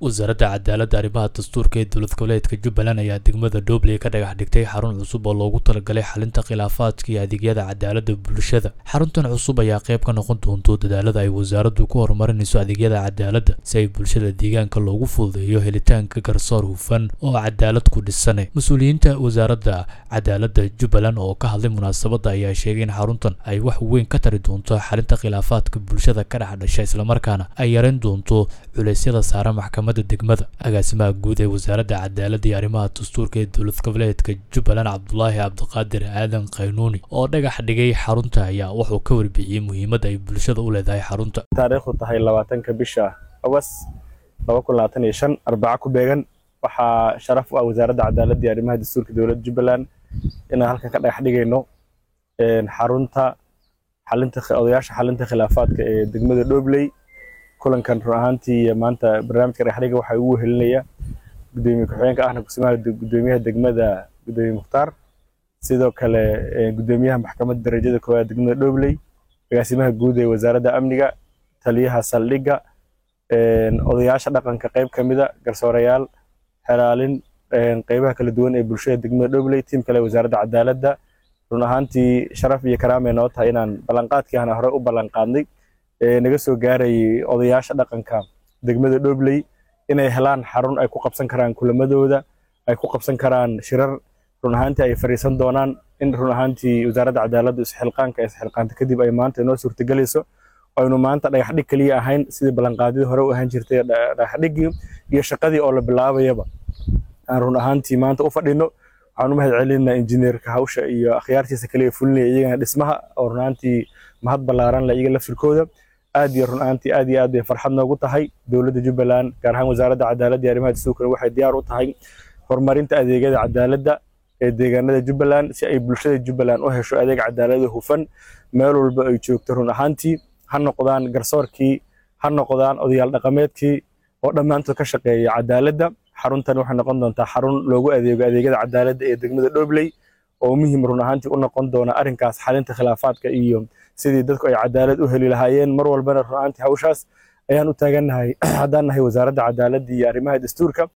wasaaradda cadaaladda arrimaha dastuurka ee dowlad goboleedka jubbaland ayaa degmada dhobley ka dhagax dhigtay xarun cusub oo loogu talagalay xalinta khilaafaadka iyo adeegyada cadaaladda bulshada xaruntan cusub ayaa qayb ka noqon doonto dadaalada ay wasaaraddu ku horumarinayso adeegyada cadaaladda si ay bulshada deegaanka loogu fududeeyo helitaanka garsoor hufan oo cadaalad ku dhisane mas-uuliyiinta wasaaradda cadaaladda jubbaland oo ka hadlay munaasabadda ayaa sheegay in xaruntan ay wax weyn ka tari doonto xalinta khilaafaadka bulshada ka dhex dhasha islamarkaana ay yareyn doonto culeysyada saaran maxkamadda degmada agaasimaha guud ee wasaaradda cadaaladda iyo arrimaha dastuurka ee dowlad goboleedka jubbaland cabdulaahi cabdiqaadir aadan qaynuuni oo dhagax dhigay xarunta ayaa wuxuu ka warbixiyey muhiimadda ay bulshada u leedahay xarunta taariikhdu tahay labaatanka bisha awas laba kun labaatan iyo shan arbaca ku beegan waxaa sharaf u ah wasaaradda cadaaladda iyo arrimaha dastuurka dowladda jubbaland inaan halkan ka dhagax dhigayno xarunta xalinta odayaasha xalinta khilaafaadka ee degmada dhobley kulankan run ahaantii maanta barnaamijka dhagaxdhiga waxaa ugu wehelinaya gudoomiye ku-xigeenka ahna kusimaha gudoomiyaha degmada gudoomiye mukhtaar sidoo kale gudoomiyaha maxkamadda darajada koowaad degmada dhobley agaasimaha guud ee wasaaradda amniga taliyaha saldhigga odayaasha dhaqanka qayb ka mida garsoorayaal xelaalin qaybaha kala duwan ee bulshada degmada dhobley tiim kale wasaaradda cadaaladda run ahaantii sharaf iyo karaamay noo tahay inaan ballanqaadkii ahna hore u ballanqaadnay naga soo gaarayay odayaasha dhaqanka degmada dhobley inay helaan xarun ay ku qabsan karaan kulamadooda ay ku qabsan karaan shirar run ahaantii ay fariisan doonaan in run ahaantii wasaaradda cadaaladda isxilqaanka isxilqaanta kadib ay maanta inoo suurtagelayso aynu maanta dhagaxdhig keliya ahayn sidii ballanqaadyadii hore u ahaan jirtay dhagaxdhiggii iyo shaqadii oo la bilaabayaba aan run ahaantii maanta u fadhino waxaan u mahad celinaa injineerka hawsha iyo akhyaartiisa kale ee fulinaya iyagana dhismaha oo run ahaantii mahad ballaaran la iyaga laftirkooda aad iyo run ahaantii aad iyo aad bay farxad noogu tahay dowladda jubbaland gaar ahaan wasaaradda cadaaladda iyo arrimaha dastuurkana waxay diyaar u tahay horumarinta adeegyada cadaaladda ee deegaanada jubbaland si ay bulshada jubbaland u hesho adeeg cadaalada hufan meel walba ay joogto run ahaantii ha noqdaan garsoorkii ha noqdaan odayaal dhaqameedkii oo dhammaantood ka shaqeeya cadaaladda xaruntan waxay noqon doontaa xarun loogu adeego adeegyada cadaaladda ee degmada dhobley oo muhiim run ahaantii u noqon doona arrinkaas xalinta khilaafaadka iyo sidii dadku ay cadaalad u heli lahaayeen mar walbana run ahaantii hawshaas ayaan u taagannahay haddaan nahay wasaaradda cadaaladda iyo arrimaha dastuurka